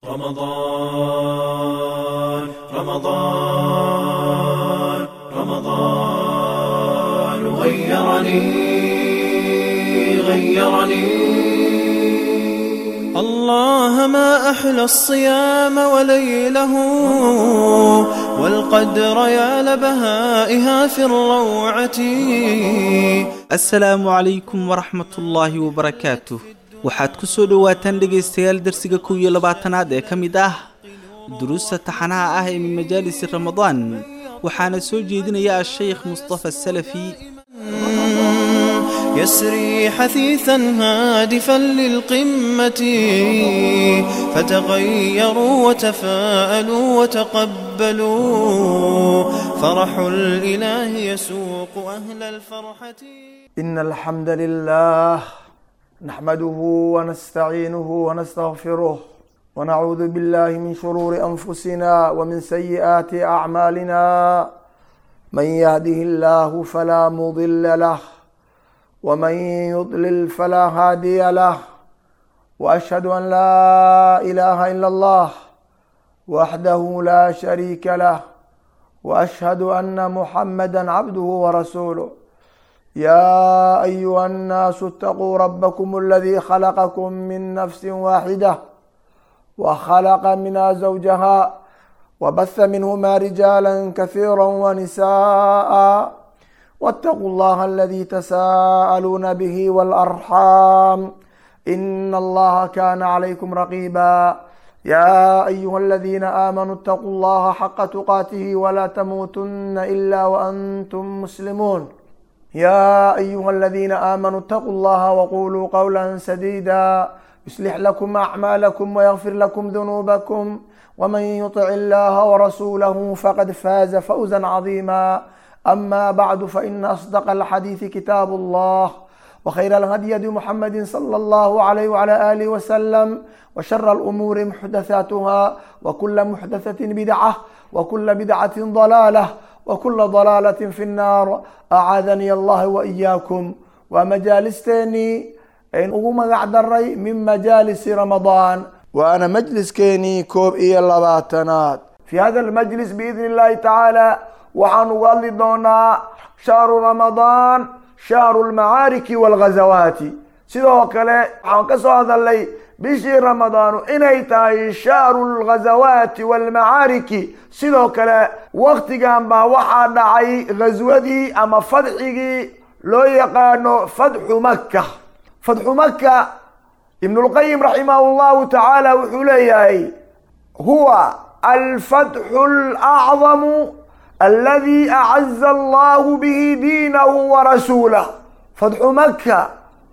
رمضان رمضان رمضان غيرني غيرني الله ما أحلى الصيام وليله والقدر يا لبهائها في الروعة asalaamu calaykum waraxmat ullaahi wabarakaatuh waxaad ku soo dhowaataan dhegaystayaal darsiga kow iyo labaatanaad ee ka mid ah duruusta taxanaha ah ee min majaalisi ramadaan waxaana soo jeedinaya ashaykh mustafa salafi يسري حثيثا هادفا للقمة فتغيروا وتفاءلوا وتقبلوا فرح الإله يسوق أهل الفرحة إن الحمد لله نحمده ونستعينه ونستغفره ونعوذ بالله من شرور أنفسنا ومن سيئات أعمالنا من يهده الله فلا مضل له ومن يضلل فلا هادي له وأشهد أن لا إله إلا الله وحده لا شريك له وأشهد أن محمدا عبده ورسوله يا أيها الناس اتقوا ربكم الذي خلقكم من نفس واحدة وخلق منها زوجها وبث منهما رجالا كثيرا ونساء واتقوا الله الذي تساءلون به والأرحام إن الله كان عليكم رقيبا يا أيها الذين آمنوا اتقوا الله حق تقاته ولا تموتن إلا وأنتم مسلمون يا أيها الذين آمنوا اتقوا الله وقولوا قولا سديدا يصلح لكم أعمالكم ويغفر لكم ذنوبكم ومن يطع الله ورسوله فقد فاز فوزا عظيما أما بعد فإن أصدق الحديث كتاب الله وخير الهدي هدي محمد صلى الله عليه وعلى آله وسلم وشر الأمور محدثاتها وكل محدثة بدعة وكل بدعة ضلالة وكل ضلالة في النار أعاذني الله وإياكم ومجالستيني إن أقوم قعدري من مجالس رمضان وأنا مجلس كيني كوب إيا اللباتنات في هذا المجلس بإذن الله تعالى waxaan uga hadli doonaa shahru ramadaan shahru lmacaariki walghazawaati sidoo kale waxaan ka soo hadalnay bishii ramadaanu inay tahay shahru lghazawaati walmacaariki sidoo kale waktigan baa waxaa dhacay ghaswadii ama fadxigii loo yaqaano fadxu maka fadxu maka ibnulqayim raximah llahu tacaala wuxuu leeyahay huwa alfatxu lacdamu الذي أعز الله به دينه ورسوله فتح مكة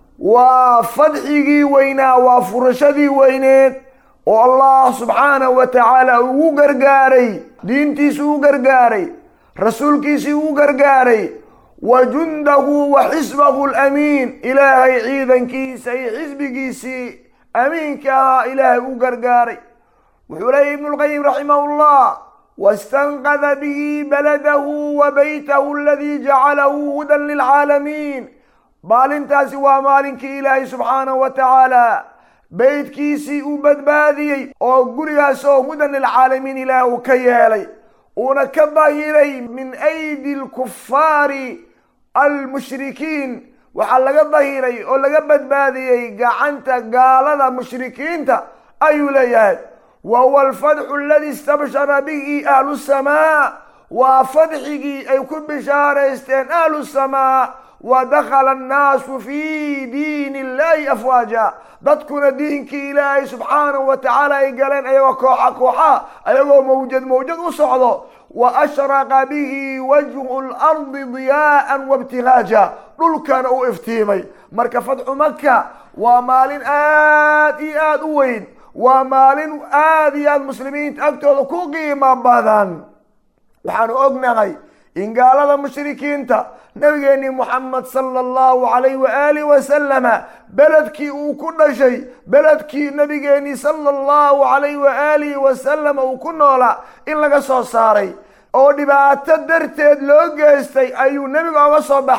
وفتحي وينا وفرشدي وينين والله سبحانه وتعالى وقرقاري دينتي سوقرقاري رسولك سوقرقاري وجنده وحزبه الأمين إلهي عيدا كيسي حزب كيسي أمين كها إلهي وقرقاري وحلي ابن القيم رحمه الله واستنقذ به بلده وبيته الذي جعله هدى للعالمين maalintaasi waa maalinkii ilaahay subxaanahu wa tacaala beydkiisii uu badbaadiyey oo gurigaas oo hudan lilcaalamiin ilaah uu ka yeelay uuna ka bahiray min aydi lkufaari almushrikiin waxaa laga bahiray oo laga badbaadiyey gacanta gaalada mushrikiinta ayuu leeyahay وهو الفتح الذي استبشر به أهل السماء وفتحه أي كل بشارة استين أهل السماء ودخل الناس في دين الله أفواجا dadkuna diinkii ilaahay subxaanahu wa tacaala ay galeen ayagoo kooxa kooxa ayagoo mawjad mawjad u socdo wa ashraqa bihi wajhu lardi diyaa'an wabtilaaja dhulkana uu iftiimay marka fatxu maka waa maalin aad iyo aad u weyn waa maalin aada iyo aada muslimiinta agtooda ku qiimo badan waxaanu ognahay in gaalada mushrikiinta nabigeennii moxamed sala allahu calayh waaalih wasalama beledkii uu ku dhashay beledkii nabigeennii sala allahu calayh waaalihi wasalama uu ku noolaa in laga soo saaray oo dhibaato darteed loo geystay ayuu nebiga oga soo baxay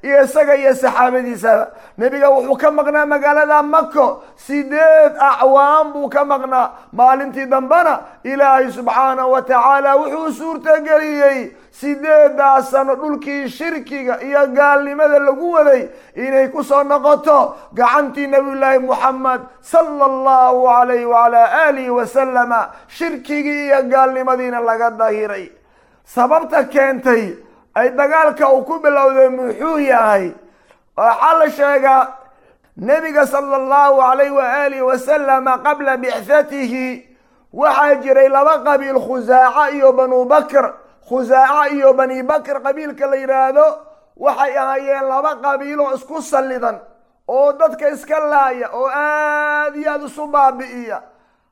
iyo isaga iyo saxaabadiisaba nebiga wuxuu ka maqnaa magaalada mako sideed acwaan buu ka maqnaa maalintii dambena ilaahay subxaanahu wa tacaala wuxuu suurtageliyey sideedaas sano dhulkii shirkiga iyo gaalnimada lagu waday inay ku soo noqoto gacantii nabiyullaahi muxamed sala allahu alayh waalaa aalihi wasalama shirkigii iyo gaalnimadiina laga dahiray sababta keentay ay dagaalka uu ku bilowday muxuu yahay waxaa la sheegaa nebiga sala allahu alayh waaalihi wasalama qabla bicthatihi waxaa jiray laba qabiil khusaaca iyo banu bakr khusaaca iyo bani bakr qabiilka la yidhaahdo waxay ahaayeen laba qabiiloo isku sallidan oo dadka iska laaya oo aada iyo aada isu baabi'iya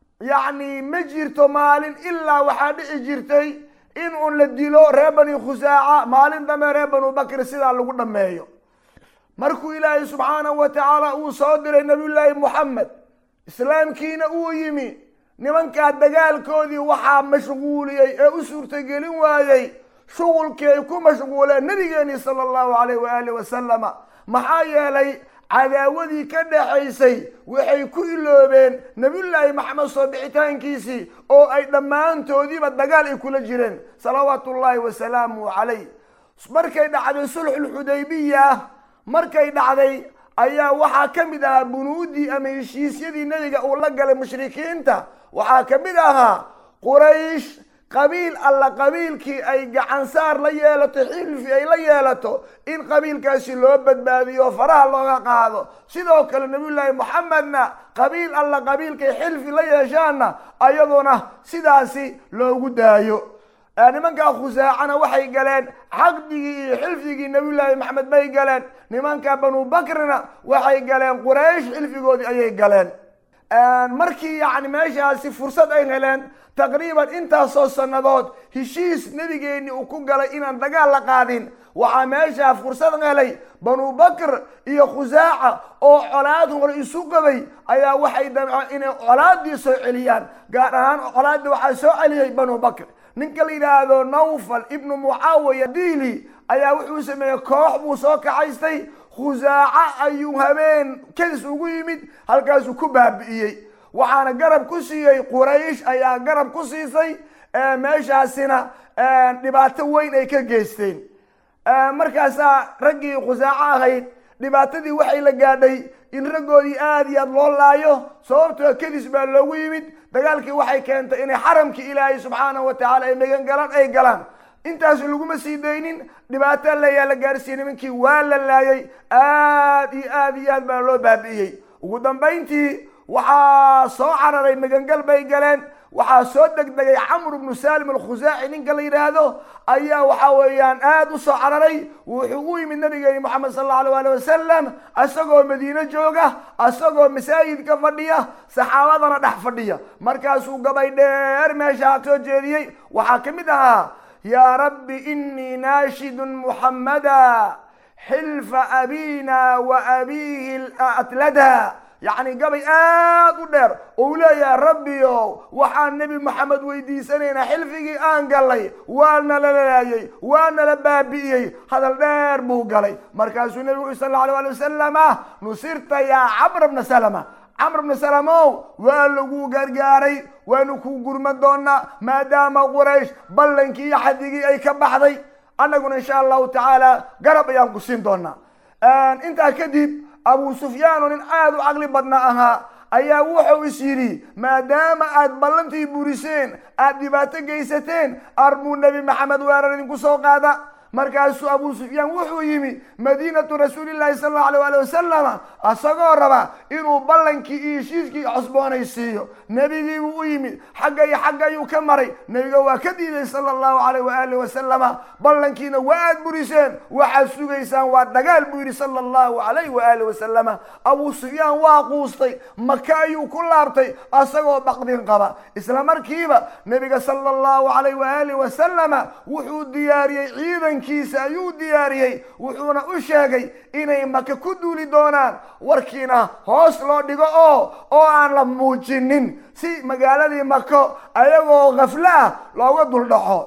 yacni ma jirto maalin ilaa waxaa dhici jirtay in uun la dilo reer bani khusaaca maalin dambe reer banu bakr sidaa lagu dhammeeyo markuu ilaahay subxaanahu wa tacaala uu soo diray nabiyullaahi moxamed islaamkiina uu yimi nimankaa dagaalkoodii waxaa mashquuliyey ee u suurtagelin waayey shuqulkii ay ku mashquuleen nabigeeni sala allahu alayh waaalih wasalama maxaa yeelay cadaawadii ka dhaxaysay waxay ku iloobeen nabiyullaahi maxamed soo bixitaankiisii oo ay dhammaantoodiiba dagaal ay kula jireen salawaatu ullaahi wasalaamuhu calayh markay dhacday sulxulxudaybiya markay dhacday ayaa waxaa ka mid ahaa bunuudii ama heshiisyadii nebiga uu la galay mushrikiinta waxaa ka mid ahaa quraysh qabiil alla qabiilkii ay gacansaar la yeelato xilfi ay la yeelato in qabiilkaasi loo badbaadiyo faraha looga qaado sidoo kale nabiyullaahi moxamedna qabiil alla qabiilkay xilfi la yeeshaanna ayaduna sidaasi loogu daayo nimankaa khusaacana waxay galeen caqdigii iyo xilfigii nabiyullaahi maxamed bay galeen nimanka banu bakrina waxay galeen quraysh xilfigoodii ayay galeen markii yacni meeshaasi fursad ay heleen taqriiban intaasoo sannadood heshiis nebigeeni uu ku galay inaan dagaal la qaadin waxaa meeshaa fursad helay banu bakr iyo khusaaca oo colaad hore isu qabay ayaa waxay damceen inay colaadii soo celiyaan gaar ahaan colaadii waxaa soo celiyey banu bakr ninka la yidhaahdo nawfal ibnu mucaawiya diili ayaa wuxuu sameeyey koox buu soo kaxaystay khusaaca ayuu habeen kadis ugu yimid halkaasuu ku baabi'iyey waxaana garab ku siiyey quraysh ayaa garab ku siisay meeshaasina dhibaato weyn ay ka geysteen markaasaa raggii khusaaco ahayd dhibaatadii waxay la gaadhay in raggoodii aada iyo aad loo laayo sababtoo kadis baa loogu yimid dagaalkii waxay keentay inay xaramkii ilaahay subxaanahu wa tacaala ay megan galaan ay galaan intaas laguma sii daynin dhibaato layaa la gaarsiiyey nimankii waa la laayay aad iyo aad iyo aad baa loo baabi'iyey ugu dambayntii waxaa soo cararay magangal bay galeen waxaa soo degdegay camr bnu salim alkhusaaci ninka la yidhaahdo ayaa waxa weeyaan aada u soo cararay wuxuu u yimid nabigeeni moxamed sal allau alay ali wasalam isagoo madiine jooga isagoo masaajidka fadhiya saxaabadana dhex fadhiya markaasuu gabay dheer meeshaa soo jeediyey waxaa ka mid ahaa yaa rabbi inii naashidun muxammada xilfa abina wa abiihi atlada yacni gabay aad u dheer ou leeyahay rabbiyo waxaan nebi maxamed weydiisanaynaa xilfigii aan galay waana la laayay waana la baabi'iyey hadal dheer buu galay markaasuu nebigu ui sal allau alay wasalama nusirta yaa camr bna salama camr bna salamow waa lagu gargaaray waanu kuu gurman doonaa maadaama quraysh ballankii iyo xadigii ay ka baxday annaguna insha allahu tacaala garab ayaan ku siin doonaa intaa kadib abu sufyaan oo nin aada u caqli badna ahaa ayaa wuxuu is yidhi maadaama aad ballantii buriseen aad dhibaato geysateen arbuu nebi maxamed weerar idinku soo qaada markaasuu abu sufyaan wuxuu yimi madiinatu rasuulillahi sal allau alay ali wasalama isagoo raba inuu ballankii iyo heshiiskii cusboonaysiiyo nebigiibuu u yimid xagga iyo xagga ayuu ka maray nebiga waa ka diiday sala allahu alayh waaalih wasalama ballankiina waa aad buriseen waxaad sugaysaan waa dagaal buu yidhi sala allahu alayh waaalih wasalama abu sufyaan waa quustay maka ayuu ku laabtay isagoo baqdin qaba isla markiiba nebiga sala allahu alayh waaalih wasalama wuxuu diyaariyey ciidan kiisa ayuu diyaariyey wuxuuna u sheegay inay maka ku duuli doonaan warkiina hoos loo dhigo oo oo aan la muujinin si magaaladii mako ayagoo khaflo ah looga duldhaxo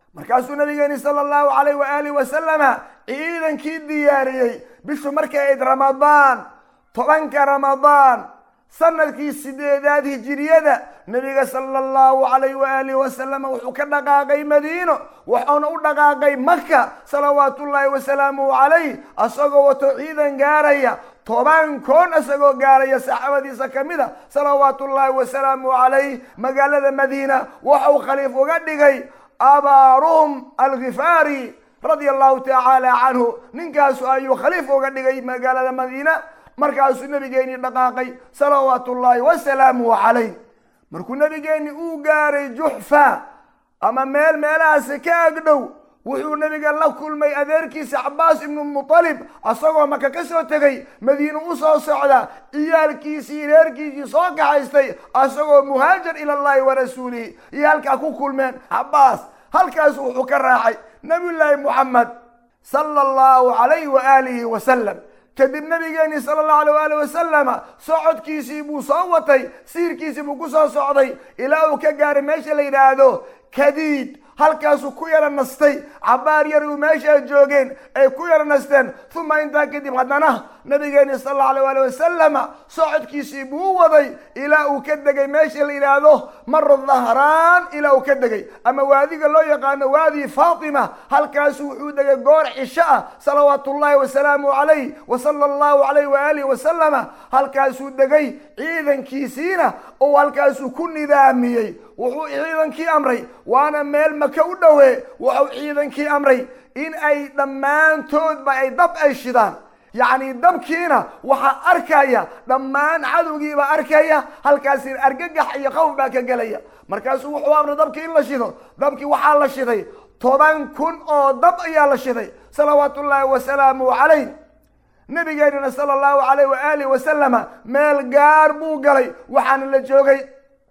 markaasuu nabigeeni sala allahu calayh waaalih wasalama ciidankii diyaariyey bishu markay ayd ramadaan tobanka ramadaan sanadkii sideedaad hijiriyada nabiga sala allahu calayh waaalih wasalama wuxuu ka dhaqaaqay madiino wuxuuna u dhaqaaqay maka salawaatullaahi wasalaamuhu calayh asagoo wato ciidan gaaraya toban koon isagoo gaaraya saxaabadiisa ka mid a salawaatullaahi wasalaamuhu calayh magaalada madiina waxau khaliif uga dhigay abaaruhum alkhifaari radia allahu tacaala canhu ninkaasu ayuu khaliif uga dhigay magaalada madiina markaasuu nabigeeni dhaqaaqay salawaatu ullaahi wasalaamuhu calayh markuu nabigeeni uu gaaray juxfa ama meel meelahaasi ka agdhow wuxuu nabiga la kulmay adeerkiisa cabaas ibnu mutalib asagoo maka ka soo tegay madiine u soo socda ciyaalkiisii reerkiisii soo kaxaystay asagoo muhaajir ila allahi wa rasuulihi iyo halkaa ku kulmeen cabaas halkaasu wuxuu ka raacay nabiyullaahi muxamed sala allahu calayhi wa aalihi wasalam kadib nabigeeni sala allahu alay waali wasalama socodkiisii buu soo watay siirkiisii buu ku soo socday ilaa uu ka gaaray meesha la yidhaahdo kadiid halkaasuu ku yara nastay cabaar yar uu meeshaa joogeen ay ku yara nasteen uma intaa kadib haddana nabigeeni sal allahu alay waali wasalama socodkiisii buu waday ilaa uu ka degay meesha la yidhaahdo maro dhahraan ilaa uu ka degay ama waadiga loo yaqaano waadi faatima halkaasu wuxuu degay goor cisho ah salawaatu ullahi wasalaamu calayh wa sala allahu alayh waaalih wasalama halkaasuu degay ciidankiisiina oo halkaasuu ku nidaamiyey wuxuu ciidankii amray waana meel maka u dhowe wuxuu ciidankii amray in ay dhammaantoodba ay dab ay shidaan yacni dabkiina waxaa arkaya dhammaan cadowgiibaa arkaya halkaasi argagax iyo qawf baa ka gelaya markaasuu wuxuu amray dabkii in la shido dabkii waxaa la shiday toban kun oo dab ayaa la shiday salawaatu ullaahi wasalaamuhu calayh nabigeenina sala allahu alayh waaalih wasalama meel gaar buu galay waxaana la joogay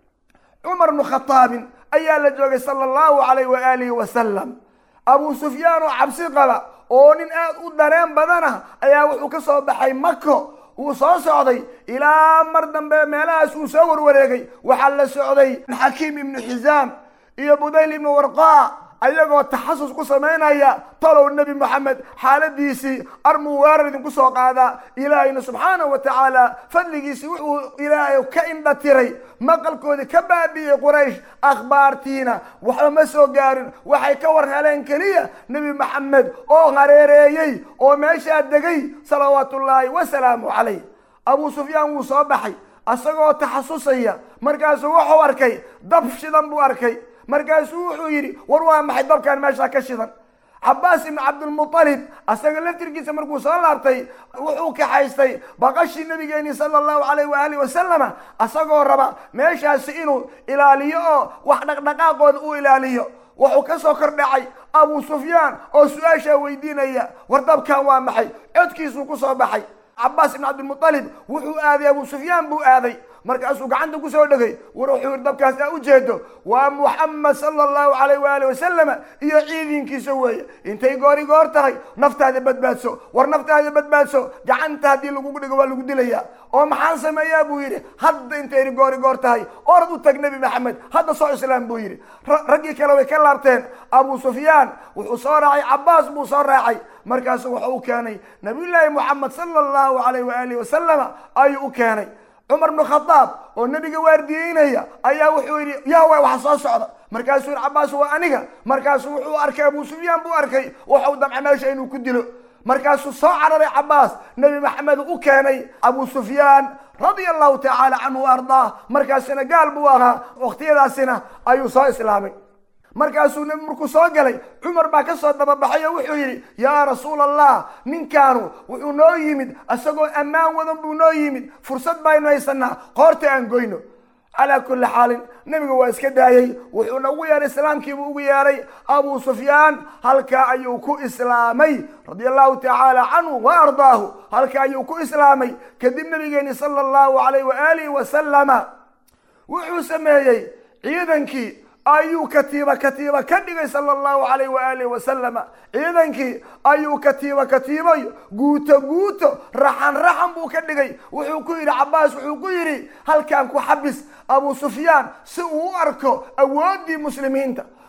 cumar bnu khataabin ayaa la joogay sala allahu alayh waalihi wasalam abu sufyaan oo cabsi qaba oo nin aad u dareen badana ayaa wuxuu ka soo baxay mako wuu soo socday ilaa mar dambe meelahaas uu soo warwareegay waxaa la socday xakiim ibnu xisaam iyo budayl ibnu warqa ayagoo taxasus ku samaynaya talow nebi moxamed xaaladiisii armuu weerar idinku soo qaadaa ilaahayna subxaanahu wa tacaala fadligiisii wuxuu ilaahay ka indha tiray maqalkoodii ka baabi'iyey quraysh akhbaartiina waxba ma soo gaarin waxay ka war heleen keliya nebi maxamed oo hareereeyey oo meeshaa degay salawaatu ullaahi wasalaamu calayh abuu sufyaan wuu soo baxay asagoo taxasusaya markaasuu wuxuu arkay dab shidan buu arkay markaasuu wuxuu yidhi war waa maxay dabkan meeshaa ka shidan cabaas ibnu cabdilmutalib asaga laftirkiisa markuu soo laabtay wuxuu kaxaystay baqashii nabigeeni sala allahu alayh waaalih wasalama asagoo raba meeshaasi inuu ilaaliyo oo wax dhaqdhaqaaqooda u ilaaliyo wuxuu ka soo kor dhacay abu sufyaan oo su-aashaa weydiinaya war dabkan waa maxay codkiisuu ku soo baxay cabaas ibnu cabdilmutalib wuxuu aaday abu sufyaan buu aaday markaasuu gacanta kusoo dhegay war wuxuu yidhi dabkaas aa ujeedo waa muxamed sala allahu alayh waali wasalama iyo ciidankiisa weeye intay goori goor tahay naftaada badbaadso war naftaada badbaadso gacanta haddii lagugu dhigo waa lagu dilayaa oo maxaan sameeyaa buu yidhi hadda intay goori goor tahay orad u tag nebi maxamed hadda soo islaam buu yidhi raggii kale way ka laabteen abu sufyaan wuxuu soo raacay cabaas buu soo raacay markaasu wuxuu u keenay nabiyullaahi moxamed sala allahu alayh waaalih wasalama ayuu u keenay cumar bnu khadaab oo nebiga waardiyeynaya ayaa wuxuu yidhi yaa way waxa soo socda markaasuu yidhi cabaas waa aniga markaasuu wuxuu arkay abu sufyaan buu arkay waxau damca meesha inuu ku dilo markaasuu soo cararay cabaas nebi maxamed u keenay abu sufyaan radia allahu tacaala canhu wa ardaah markaasina gaal buu ahaa waqtiyadaasina ayuu soo islaamay markaasuu nebi markuu soo galay cumar baa ka soo dababaxay oo wuxuu yidhi yaa rasuul allah ninkaanu wuxuu noo yimid isagoo ammaan wadan buu noo yimid fursad baynu haysanaa qoorta aan goyno calaa kulli xaalin nebiga waa iska daayey wuxuuna ugu yeehay islaamkiibuu ugu yeehay abu sufyaan halkaa ayuu ku islaamay radia allahu tacaala canhu wa ardaahu halkaa ayuu ku islaamay kadib nabigeeni sala allahu alayh waalihi wasalama wuxuu sameeyey ciidankii ayuu katiiba katiiba ka dhigay sala allahu alayh waaalih wasalama ciidankii ayuu katiiba katiibay guuto guuto raxan raxan buu ka dhigay wuxuu ku yidhi cabaas wuxuu ku yidhi halkan ku xabis abu sufyaan si uu u arko awooddii muslimiinta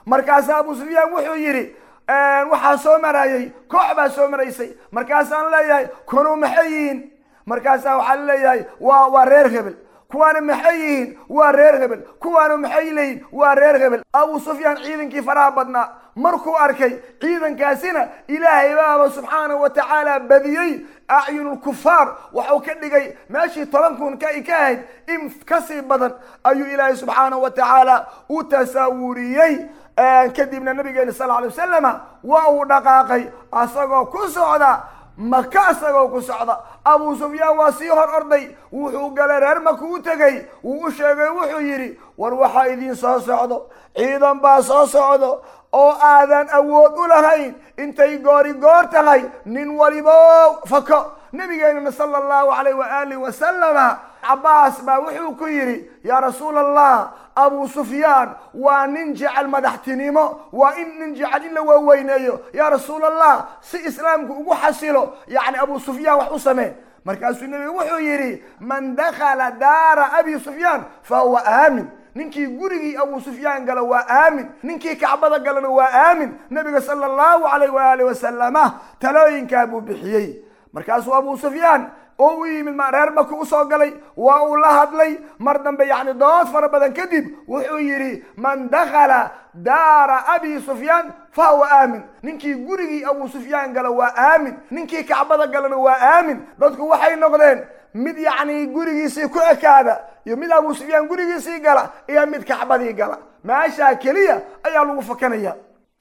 markaasaa abu sufyaan wuxuu yidhi waxaa soo marayay koox baa soo maraysay markaasaan leeyahay kunuu maxay yihiin markaasaa waxaa leeyahay waa waa reer hebel kuwaana maxay yihiin waa reer hebel kuwaana maxay leeyihin waa reer hebel abu sufyaan ciidankii faraha badnaa markuu arkay ciidankaasina ilaahay baaba subxaanahu wa tacaala badiyey acyunulkufaar waxuu ka dhigay meeshii toban kun ka ka ahayd in kasii badan ayuu ilaahay subxaanahu wa tacaala u tasaawuriyey kadibna nabigeena sal alay wasalama waa uu dhaqaaqay asagoo ku socda maka isagoo ku socda abu sufyaan waa sii hor orday wuxuu galay reer maka u tegey wuu u sheegay wuxuu yidhi war waxaa idiin soo socdo ciidan baa soo socdo oo aadan awood u lahayn intay goori goor tahay nin walibo fako nabigeenana sala allahu alayh waaalih wasalama cabaas baa wuxuu ku yidhi yaa rasuul allah abu sufyaan waa nin jecel madaxtinimo waa in nin jecel in la waaweyneeyo yaa rasuul allah si islaamku ugu xasilo yacni abu sufyaan wax u samee markaasuu nebigu wuxuu yidhi man dakhala daara abi sufyaan fa huwa aamin ninkii gurigii abu sufyaan gala waa aamin ninkii kacbada galana waa aamin nabiga sala allahu alayh waaalih wasalama talooyinkaa buu bixiyey markaasuu abu sufyaan oo u yimid reer maka usoo galay waa uu la hadlay mar dambe yacni dood fara badan kadib wuxuu yidhi man dakhala daara abi sufyaan fa huwa aamin ninkii gurigii abu sufyaan gala waa aamin ninkii kacbada galana waa aamin dadku waxay noqdeen mid yacni gurigiisii ku ekaada iyo mid abu sufyaan gurigiisii gala iyo mid kacbadii gala meeshaa keliya ayaa lagu fakanaya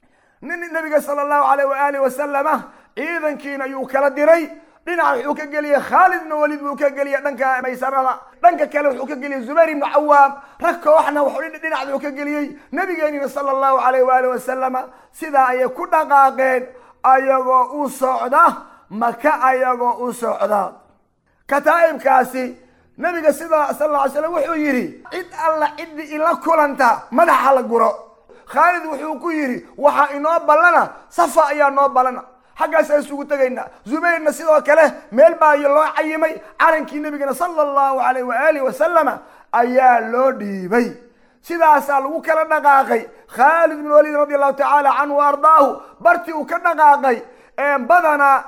nin nabiga sala allahu alayh waaalih wasalama ciidankiina ayuu kala diray dhinaca wuxuu ka geliyey khaalid ibnu waliid buu ka geliyey dhanka maysarada dhanka kale wuxuu ka geliyey zubayr ibnu cawaam rag kooxna dhinac uu ka geliyey nabigeenina sala allahu alayh waaalih wasalama sidaa ayay ku dhaqaaqeen ayagoo u socda maka ayagoo u socda kataa'ibkaasi nabiga sida sal lla ly slam wuxuu yidhi cid alla ciddii ila kulanta madaxa la guro khaalid wuxuu ku yidhi waxaa inoo ballana safa ayaa noo ballana xaggaasaan isugu tegaynaa zubayrna sidoo kale meel baa loo cayimay calankii nebigana sala allahu alayh waaalih wasalama ayaa loo dhiibay sidaasaa lagu kala dhaqaaqay khaalid ibn waliid radi allahu tacaala canhu wa ardaahu bartii uu ka dhaqaaqay badanaa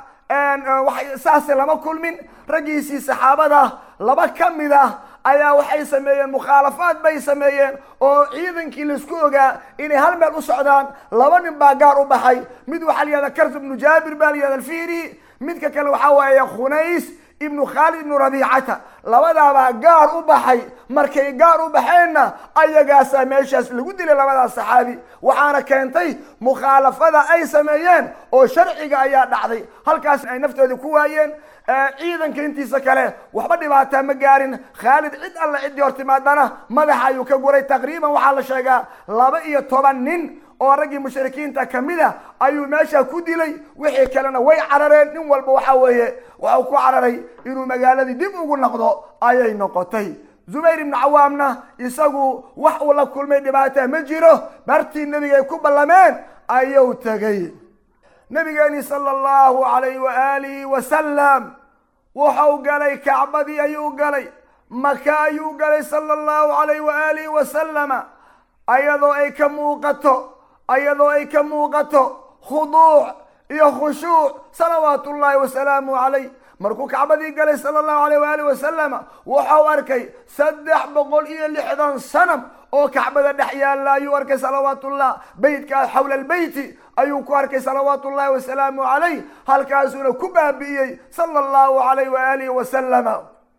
saase lama kulmin raggiisii saxaabada laba ka mid ah ayaa waxay sameeyeen mukhaalafaad bay sameeyeen oo ciidankii laisku ogaa inay hal meel u socdaan laba nin baa gaar u baxay mid waxaa la yihahda kars ibnu jaabir baa la yihahda alfiri midka kale waxaa waaye khunays ibnu khaalid ibnu rabiicata labadaabaa gaar u baxay markay gaar u baxeenna ayagaasaa meeshaas lagu dilay labadaas saxaabi waxaana keentay mukhaalafada ay sameeyeen oo sharciga ayaa dhacday halkaas ay naftoodii ku waayeen ciidanka intiisa kale waxba dhibaataa ma gaarin khaalid cid alla ciddii hor timaadana madaxa ayuu ka guray taqriiban waxaa la sheegaa laba iyo toban nin oo raggii mushrikiinta kamid a ayuu meesha ku dilay wixii kalena way carareen nin walba waxa weeye waxau ku cararay inuu magaaladii dib ugu noqdo ayay noqotay zubayr ibnu cawaamna isagu wax uu la kulmay dhibaata ma jiro bartii nebigay ku ballameen ayuu tegay nabigeeni sala allahu alayh waalihi wasalam wuxuu galay kacbadii ayuu galay maka ayuu galay sala allahu alayh waalihi wasalama ayadoo ay ka muuqato ayadoo ay ka muuqato khuduuc iyo khushuuc salawaat ullahi wasalaamu calayh markuu kacbadii galay sala allahu alayh waaalih wasalama waxau arkay saddex boqol iyo lixdan sanam oo kacbada dhex yaalla ayuu arkay salawaatullah beytkaa xawla albeyti ayuu ku arkay salawaatu ullahi wasalaamu calayh halkaasuuna ku baabi'iyey sala allahu alayh waalihi wasalama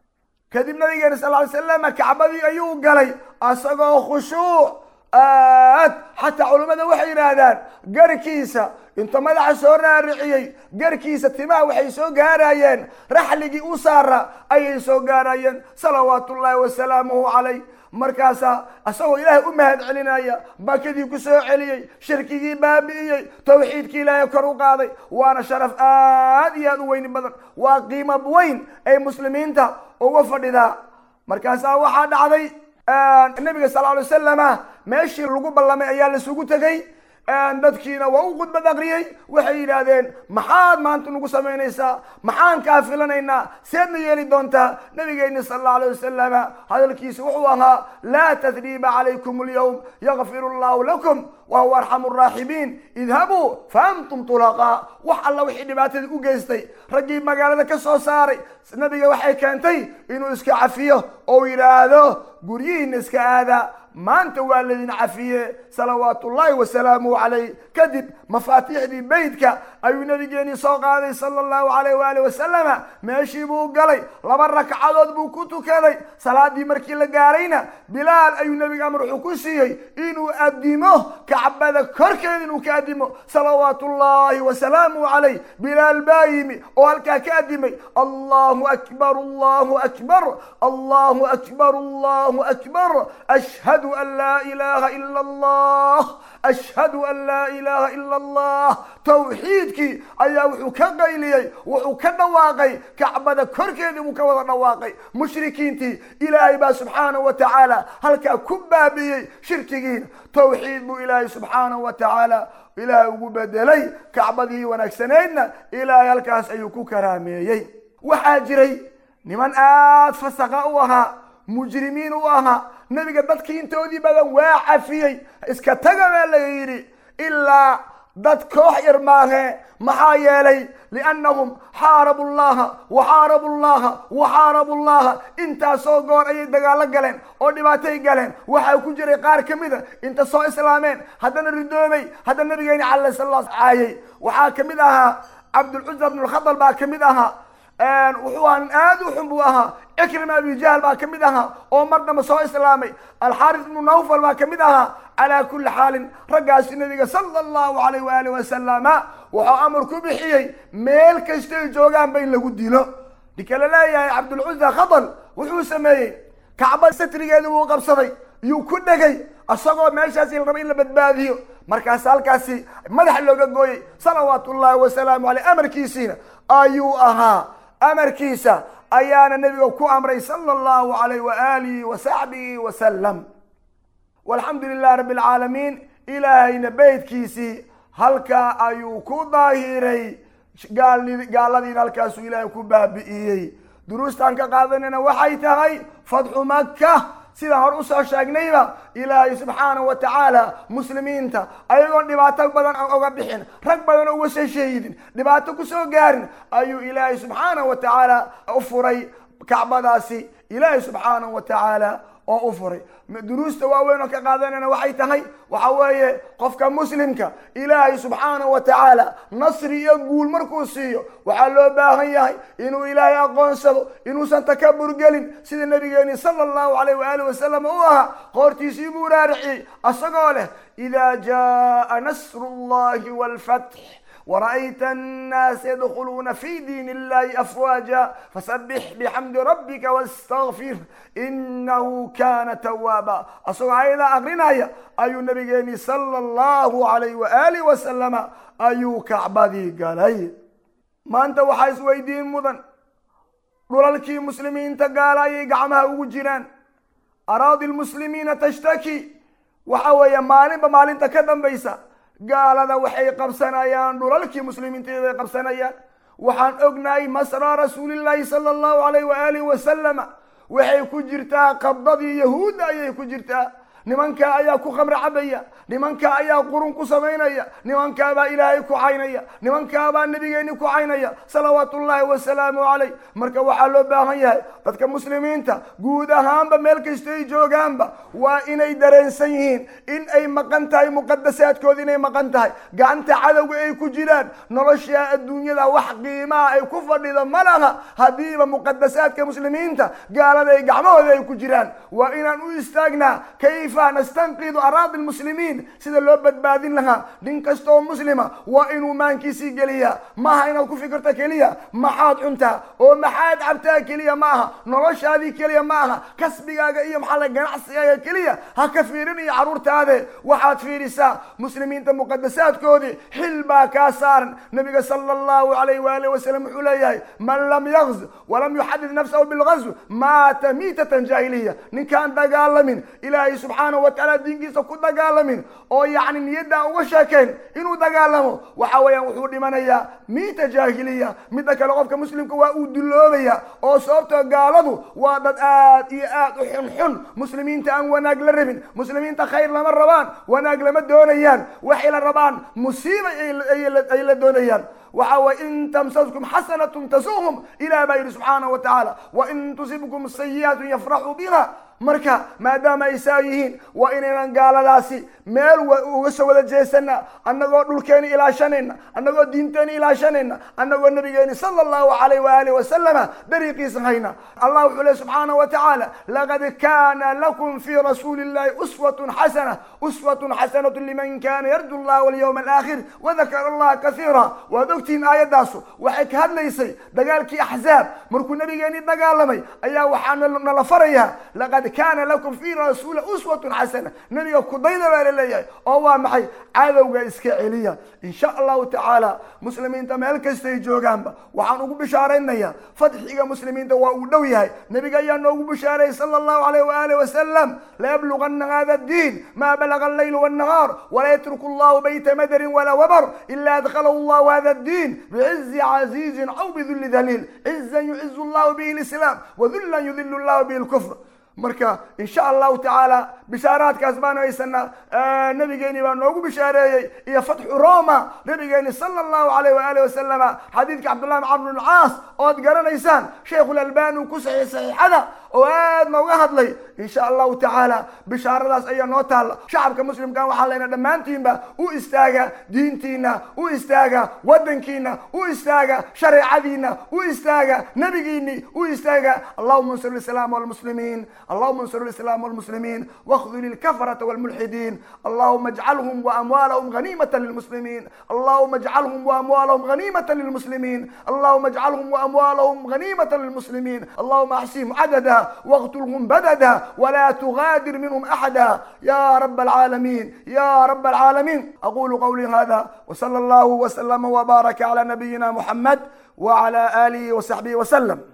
kadib nabigeena sal ly slama kacbadii ayuu galay asagoo khushuuc aad xataa culummada waxay yidhaahdaan garkiisa inta madaxa soo raariciyey garkiisa timaha waxay soo gaarayeen raxligii u saara ayay soo gaarayeen salawaatu ullahi wasalaamuhu calayh markaasaa isagoo ilaahay u mahad celinaya bakadii ku soo celiyey shirkigii baabi'iyey tawxiidkii ilaahay kor u qaaday waana sharaf aad iyo aad u weyni badan waa qiimo weyn ay muslimiinta uga fadhidaa markaasaa waxaa dhacday nabiga sal ly wasalama meeshii lagu ballamay ayaa laisugu tegey dadkiina waa u khudbad aqriyey waxay yidhaahdeen maxaad maanta nagu samaynaysaa maxaan kaa filanaynaa seedna yeeli doontaa nabigeenni sala allahu alayh wasalama hadalkiisa wuxuu ahaa laa tadriiba calaykum alyawm yakfir allahu lakum wahuwa arxamu araaximiin idhabuu fa antum tulaqaa wax alla wixii dhibaatada u geystay raggii magaalada ka soo saaray nabiga waxay keentay inuu iska cafiyo oo yidhaahdo guryihiina iska aada maanta waa laydin cafiye salawaatu ullaahi wasalaamuhu calayh kadib mafaatiixdii beydka ayuu nabigeenii soo qaaday sala allahu alayh waali wasalama meeshii buu galay laba rakcadood buu ku tukaday salaadii markii la gaarayna bilaal ayuu nebiga amar wuxuu ku siiyey inuu addimo kacbada korkeeda inuu ka addimo salawaatu ullaahi wasalaamuhu calayh bilaal baa yimi oo halkaa ka addimay allahu akbar allahu akbar allahu akbar allahu akbar ashhadu an laa ilaha ila allah ashhadu an laa ilaha ila allah tawxiidkii ayaa wuxuu ka qayliyey wuxuu ka dhawaaqay kacbada korkeedii buu ka wada dhawaaqay mushrikiintii ilaahay baa subxaanahu wa tacaala halkaa ku baabi'iyey shirkigiina tawxiid buu ilaahay subxaanahu wa tacaala ilaahay ugu bedelay kacbadii wanaagsanaydna ilaahay halkaas ayuu ku karaameeyey waxaa jiray niman aada fasaqa u ahaa mujrimiin u ahaa nebiga dadkii intoodii badan waa cafiyey iska taga baa laga yidhi ilaa dad koox yar maahe maxaa yeelay liannahum xaarabu llaha wa xaarabu llaha wa xaarabu llaha intaasoo goor ayay dagaalo galeen oo dhibaatay galeen waxaa ku jiray qaar ka mida inta soo islaameen haddana ridoobay haddana nabigeeni cala sala caayay waxaa ka mid ahaa cabdulcuza bnulkhadal baa ka mid ahaa wuxuu ahaa nin aada u xun buu ahaa cikrima abijahl baa ka mid ahaa oo mar damba soo islaamay alxaaris ibnu nawfal baa ka mid ahaa calaa kulli xaalin raggaasi nabiga sala allahu alayh waali wasalama wuxuu amar ku bixiyey meel kastay joogaanba in lagu dilo ninka la leeyahay cabdulcuza khadal wuxuu sameeyey kacba satrigeeda buu qabsaday yuu ku dhegay isagoo meeshaasi la raba in la badbaadiyo markaas halkaasi madax looga gooyey salawaatu ullahi wasalaamu aleyh amarkiisiina ayuu ahaa amarkiisa ayaana nebiga ku amray sala allahu alayh waalihi wa saxbihi wasalam walxamdu lilahi rabbi alcaalamiin ilaahayna beydkiisii halkaa ayuu ku daahiray gaaladiina halkaasuu ilaahay ku baabi'iyey duruustaan ka qaadanayna waxay tahay fadxu maka sidaan hor usoo sheegnayba ilaahay subxaanahu wa tacaala muslimiinta ayagoon dhibaato badan oga bixin rag badan uga soo sheegidin dhibaato kusoo gaarin ayuu ilaahay subxaanahu wa tacaala u furay kacbadaasi ilaahay subxaanahu wa tacaala oo u furay duruusta waaweyn oo ka qaadanayna waxay tahay waxa weeye qofka muslimka ilaahay subxaanahu wa tacaala nasri iyo guul markuu siiyo waxaa loo baahan yahay inuu ilaahay aqoonsado inuusan takabur gelin sida nabigeeni sala allahu alayh waali wasalam u ahaa qoortiisii buu raariciyey asagoo leh ida jaa nasru llahi walfatx ورأيت الناس يدخلون في دين الله أفواجا فسبح بحمد ربك واستغفر إنه كان توابا أصبح إذا أغرنا أي النبي صلى الله عليه وآله وسلم أي كعبدي قالي ما أنت وحيس ويدين مدن dhulalkii muslimiinta gaala ayay gacmaha ugu jiraan araadi lmuslimiina tashtaki waxa weeye maalinba maalinta ka dambaysa gaalada waxay qabsanayaan dhulalkii muslimiinteeday qabsanayaan waxaan ognahay masra rasuulillaahi sala allahu alayh waaalih wasalama waxay ku jirtaa qabdadii yahuudda ayay ku jirtaa nimankaa ayaa ku khamre cabaya nimankaa ayaa qurun ku samaynaya nimankaabaa ilaahay ku caynaya nimankaabaa nabigeeni ku caynaya salawaatu ullaahi wasalaamu calayh marka waxaa loo baahan yahay dadka muslimiinta guud ahaanba meel kastay joogaanba waa inay dareensan yihiin in ay maqan tahay muqadasaadkooda inay maqan tahay gacanta cadowga ay ku jiraan nolosha adduunyada wax qiimaha ay ku fadhido ma laha haddiiba muqadasaadka muslimiinta gaalada ay gacmahooda ay ku jiraan waa inaan u istaagnaa kayf nastanqidu araadi lmuslimiin sida loo badbaadin lahaa nin kasta oo muslima waa inuu maankiisii geliyaa maaha inaad ku fikirto keliya maxaad cuntaa oo maxaad cabtaa keliya ma aha noloshaadii keliya ma aha kasbigaaga iyo maxaa ganacsigaaga keliya ha ka fiirin iyo caruurtaade waxaad fiirisaa muslimiinta muqadasaadkoodii xil baa kaa saaran nabiga sala allahu alayh waali wasalam wuxuu leeyahay man lam yagz walam yuxadid nafsahu bilgazw maata miitatan jaahiliya ninkaan dagaalamin ilaahay subxana subxaanahu wa tacaala diinkiisa ku dagaalamin oo yacni niyaddaa uga sheekayn inuu dagaalamo waxa weeyaan wuxuu dhimanayaa miita jaahiliya midda kale qofka muslimka waa uu duloobaya oo sababtoo gaaladu waa dad aad iyo aad u xunxun muslimiinta aan wanaag la rabin muslimiinta khayr lama rabaan wanaag lama doonayaan waxay la rabaan musiiba ay la doonayaan waxa way in tamsaskum xasanatun tasuhum ilah baa yidhi subxaanahu wa tacaala wain tusibkum sayi'atun yafraxuu biha marka maadaama ay saa yihiin waa inaynan gaaladaasi meel uga soo wada jeesana annagoo dhulkeeni ilaashanayna annagoo diinteeni ilaashanayna annagoo nabigeeni sala allahu alayh waaalih wasalama dariiqiisa hayna allah wuxuu leh subxaanahu wa tacaala laqad kana lakum fi rasuuli illahi uswatun xasana uswatun xasanatu liman kana yarju allah walyawma alaakhir wadakara allaha kasiira waad ogtihiin aayadaasu waxay ka hadlaysay dagaalkii axzaab markuu nabigeeni dagaalamay ayaa waxaa nala farayaa laqad kana lakum fi rasuuli uswatun xasana nabiga kudayda baa laleeyahay oo waa maxay cadowga iska celiya insha allahu tacaala muslimiinta meel kastay joogaanba waxaan ugu bishaaraynayaa fadxiga muslimiinta waa uu dhow yahay nabiga ayaa noogu bishaareeyey sala allahu alayh waaalih wasalam layabluganna hada diin ma balaga allayl wannahaar wala yatruku allahu bayta madarin wala wabar ila adkhalahu allahu hada diin bicizi casiizin aw bidulli daliil cizan yucizu allahu bihi lislaam wadullan yudilu allahu bihi lkufr marka insha allahu tacaala bishaaraadkaas baanu haysanaa nabigeeni baa noogu bishaareeyey iyo fatxu roma nabigeeni sala allahu alayh waaalih wasalama xadiidka cabdullahi bn camr bn caas ood garanaysaan sheikhulalbani uu ku saxiix saxiixada oo aad nooga hadlay insha allahu tacaala bishaaradaas ayaa noo taalla shacabka muslimkan waxaa leyna dhammaantiinba u istaaga diintiina u istaaga wadankiina u istaaga shareecadiina u istaaga nabigiini u istaaga allahuma ansur lislaam walmuslimiin اللهم انصر الاسلام والمسلمين واخذل الكفرة والملحدين اللهم اجعلهم واموالهم غنيمة للمسلمين اللهم اجعلهم واموالهم غنيمة للمسلمين اللهم اجعلهم واموالهم غنيمة للمسلمين اللهم احصهم عددا واقتلهم بددا ولا تغادر منهم احدا يا رب العالمين يا رب العالمين اقول قولي هذا وصلى الله وسلم وبارك على نبينا محمد وعلى اله وصحبه وسلم